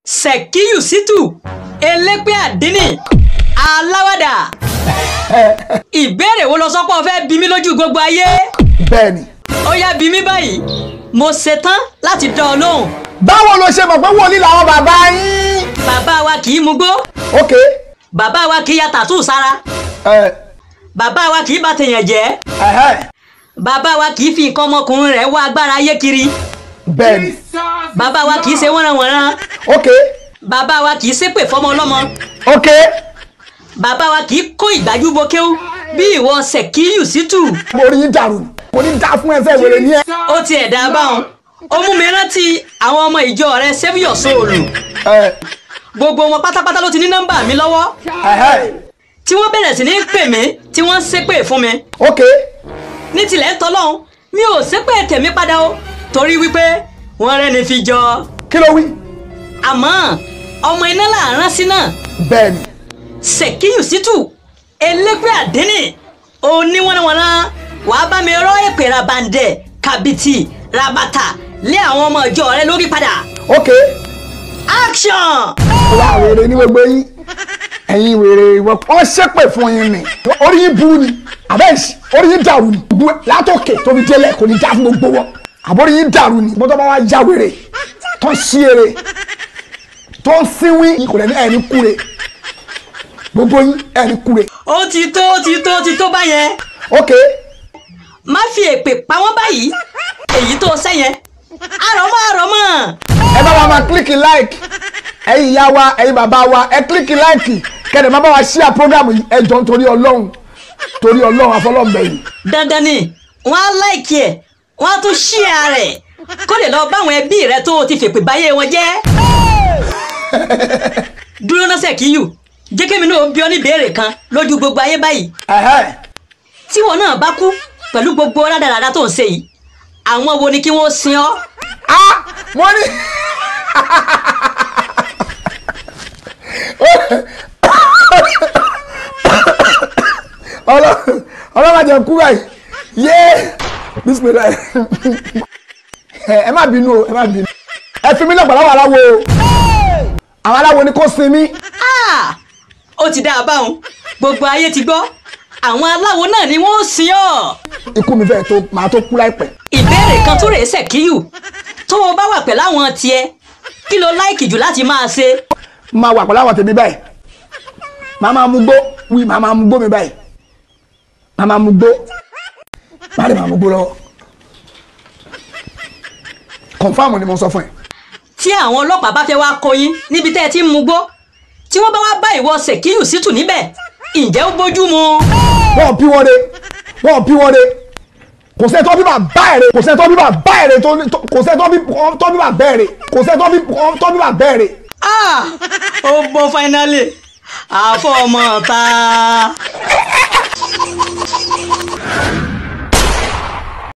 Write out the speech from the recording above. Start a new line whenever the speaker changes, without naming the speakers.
Sekiyu Situ elépè àdínì aláwàdà ìbéèrè wo lọ sọ pé o fẹ́ bí mi lójú gbogbo ayé
bẹ́ẹ̀ ni.
ó yá bí mi báyìí mo ṣetán láti dán ọ lóhùn
báwo ló ṣe mọ̀ pé wòlíì làwọn bàbá yín.
bàbá wa kì í mugbó
ok
bàbá wa kì í ya tàtú sára
ẹ
bàbá wa kì í bà tèèyàn jẹ́
ẹhẹ
bàbá wa kì í fi nǹkan ọmọkùnrin rẹ̀ wá agbára ayé kiri
bẹ́ẹ̀ ni
bàbá wa kì í ṣe wọ́nranwọ̀nran
ok
bàbá wa kì í ṣépè fọmọ ọlọ́mọ
ok
bàbá wa kì í kó ìgbájú bo kéwú bí ìwọ Sekiyu Situ
mo rí yín dàrú kò ní dá fún ẹsẹ̀ wèrè ní ẹ.
ó ti ẹ̀dá báwọn ó mú mi rántí àwọn ọmọ ìjọ rẹ Save Your Soul
ẹ
gbogbo wọn pátápátá ló ti ní nọ́mbà mi lọ́wọ́
ẹhẹ
tí wọ́n bẹ̀rẹ̀ sí ní pè mí tí wọ́n ń ṣépè fún mi
ok
ní tilẹ̀ ń tọ́lọ́hún mi ò ṣépè tèmi padà o torí wípé wọ́n rẹ́ni fi jọ
kí ló wí.
àmọ́ ọmọ iná làárán sí náà
bẹ́ẹ̀ ni
Sekiyu Situ elépè àdínì oníwọ̀nàwọ̀nà wàá bá mi rọ́ èpè rabandẹ̀ kàbìtì rabata lé àwọn ọmọ ìjọ rẹ lórí padà
ok
action.
wà wèrè ní gbogbo yín ẹ̀yin wèrè ìwọ wọ́n ṣépè fún yín ni orí yín burú ni àbẹ́ẹ̀sì orí yín dàrú ni gbogbo látòkè tó fi délẹ̀ kò ní já fún gbogbo wọn àbórí yín dàrú ni mọ́tò bá wá já wèrè tó ń sí eré tó ń sínwín kò lẹ́ni ẹ̀ní kúre gbogbo yín ẹ̀ní kúre
ó ti tó ó ti tó ó ti tó báyẹn
ok
má fi èpè pa wọ́n báyìí èyí tó sẹ́yẹn àròmọ́ àròmọ́
ẹ bá wa máa kílíkì like ẹ̀yin ìyá wa ẹ̀yin bàbá wa ẹ kílíkì like kẹ́ni má bá wa ṣíà prógrámù yìí ẹ jọ̀ọ́ nítorí ọlọ́run torí ọlọ́run afọlọ́ọ̀bẹ̀yìn
dandan ni wọ́n á láìkí ẹ̀ wọ́n á tún ṣíà rẹ̀ kó lè lọ báwọn ẹbí rẹ tó o ti fèpè báyé wọn jẹ́ dúró náà Sekiyu jẹ́ kémi náà bí ọ ní ìbéèrè kan lójú gbogbo ayé báyìí
ẹ̀hẹ́
tí wọn náà bá kú pẹ̀lú gbogbo rádaràda tó ń ṣe yìí àwọn wo ni kí wọ́n sin ọ́
ah mo ní Ọlọ́run Ọlọ́run àjẹ kú báyìí yé bisimilá ẹ má bínú o ẹ má bínú ẹ fi mí lọ pẹ̀lú àwọn aláwo o àwọn aláwo ni kò sin mí
Ah! ó ti dá a báwọn gbogbo ayé ti gbọ́ àwọn aláwo náà ni wọ́n sin ọ́
ikú mi fẹ́ẹ̀ tó màá tó kú láìpẹ́
ìbéèrè kan tó rèé Sekiyu tó o bá wà pẹ̀lú àwọn tiẹ̀ kí lo láìkì jù láti máa ṣe
máa wà pẹ̀lú àwọn tèmi báyìí màá máa mú gbó wí màá máa mú gbó mi báyìí màá máa mú gbó màá lè máa mú gbó lọ́wọ́ kọ̀nfàmù ni mo sọ fún ẹ.
tí àwọn ọlọ́pàá bá fẹ́ wá kó yín níbi tẹ́ ẹ ti ń mugbó tí wọ́n bá wá bá ìwọ Sekiyu Situ níbẹ̀ ǹjẹ́ ó bójú mu
wọ́n bí wọ́n de wọ́n bí wọ́n de kò sẹ́ tó bí bá bá ẹ̀rẹ̀ kò sẹ́ tó bí bá bá ẹ̀rẹ̀ tó tó- kò sẹ́ tó bí tó bí bá bẹ́ẹ̀rẹ̀ kò sẹ́ tó bí tó bí bá bẹ́ẹ̀rẹ̀.
Ah! ó bọ́ finally àfọmọ́ta.